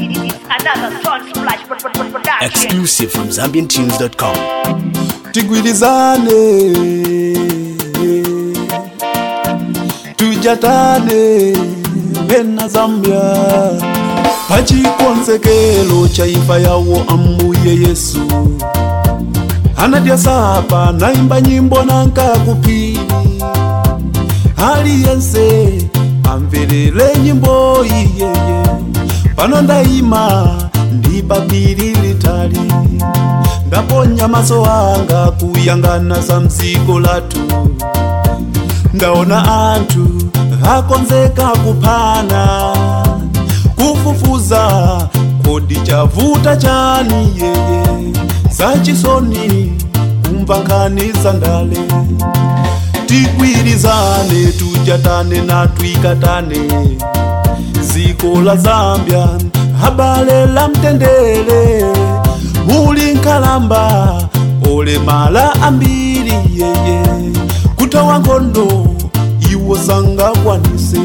It's another John Splash pro- pro- pro- production. Exclusive from ZambianTunes.com. tigwirizane tujatane vena zambia pachikonzekelo cha imfa yawo ambuye yesu anadya sapa naimba nyimbo nankakupili aliyense amverere nyimbo iyeye pano ndaima ndi papiri litali ndaponya maso anga kuyangana za mziko latu ndaona anthu akonzeka kuphana kufufuza kodi chavuta chani yeye zachisoni kumva nkhani za ndale tigwirizane tujatane na twikatane ziko la zambia habale la mtendere muli nkhalamba olemala ambiri yeye kutawa nkhondo iwo sangakwanise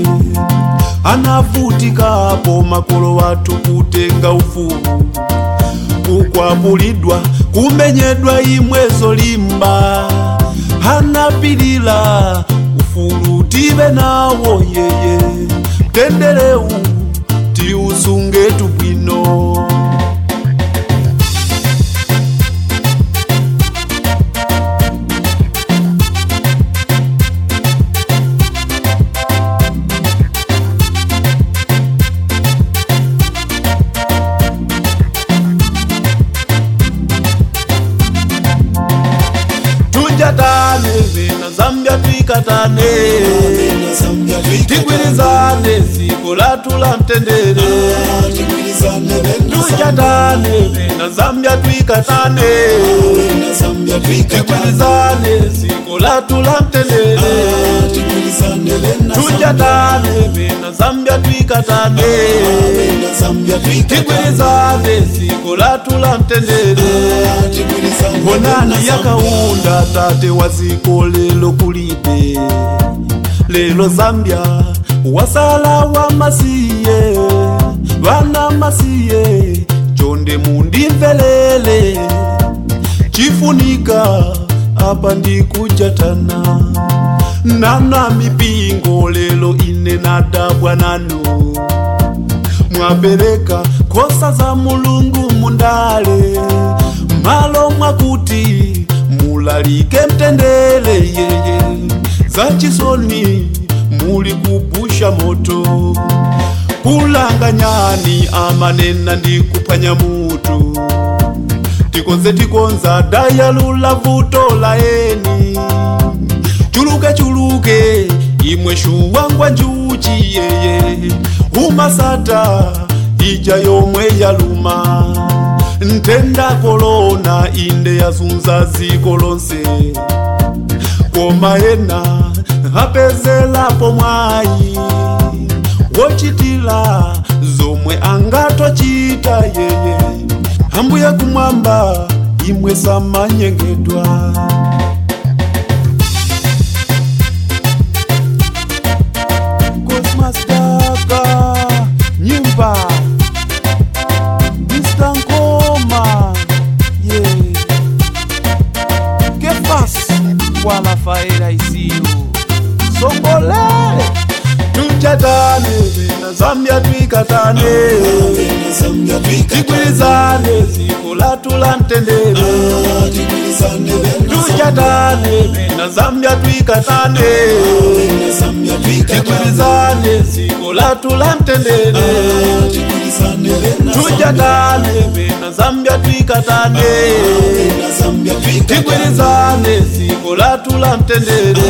anavutikapo makolo wathu kutenga ufumu kukwapulidwa kumenyedwa imwezo limba anapilila ufulu tive nawo yeye mtendereu tiusunge tubwino tujatane vena zambia twikatane tigwirizane ziko latu la mtendere tujatane vena zambia twikatane tigwirizane ziko latu la mtendere tujatane vena zambia twikatane tigwirizane ziko latu la mtendere bonani yakaunda tate wa ziko lelo kulibe lelo zambia wasala wa masiye vana masiye chonde mundimvelele chifunika apa ndikujatana nana mipingo lelo ine nadabwa nanu mwapereka khosa za mulungu mundale malo mwakuti mulalike mtendele yeye za chisoni muli kupusha moto kulanganyani amanena ndi kuphwanya mutu tikonze tikonza dayalula vuto la eni chuluke chuluke imwe shuwangwa njuchi yeye umasata ija yomwe yaluma ntenda kolona inde yazunza ziko lonse koma ena apezelapo mwayi wochitila zomwe angatochita yeye ambuye kumwamba imwe samanyengedwa Cosmas Daga, nyimba Mr. Nkoma yeah. Kefas wala faera isiyo songole tujatane na Zambia twikatane tigwirizane ziko latu la mtendere tujatane na Zambia twikatane tigwirizane ziko latu la mtendere tujatane na Zambia twikatane tigwirizane ziko latu la mtendere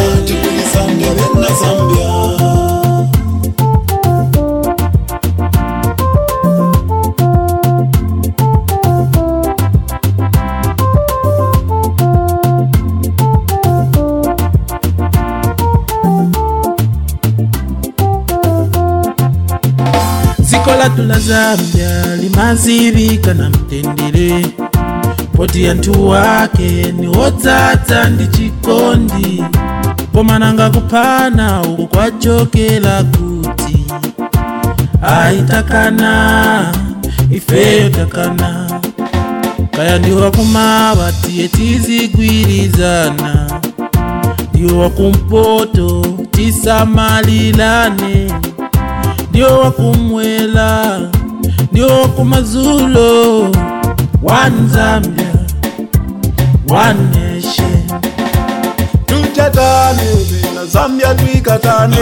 ziko latu la zambia limazivika na mtendere poti anthu wake ni wodzadza ndi chikondi pomananga kuphana uku kwachokera kuti aitakana ifeyo takana kaya ndiwo wakumava tiye tizigwirizana ndiwo wakumpoto tisamalilane ndiwo wakumwela ndiwo wakumazulo one zambia one nation tuchatane vena zambia twikatane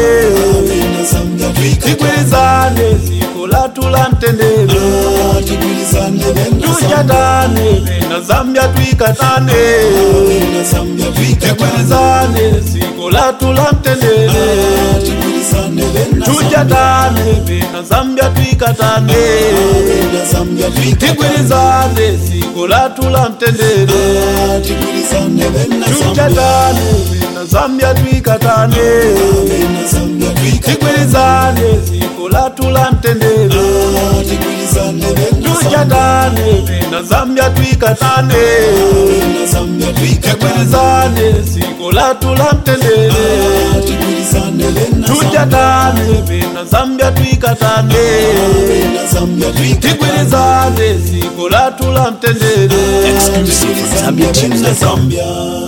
tigwirizane ziko latu la mtendere tuchatane vena zambia twikatane tigwirizane ziko latu la mtendere tuchatane vena zambia twikatane tigwirizane ziko latu la mtendere tuchatane vena zambia twikatane tigwirizane ziko latu la mtendere tuchatane vena zambia twikatane tigwirizane ziko latu la mtendere tuchatane vena zambia twikatane tigwirizane ziko latu la mtendere Exclusive from ZambianTunes.com. Zambia.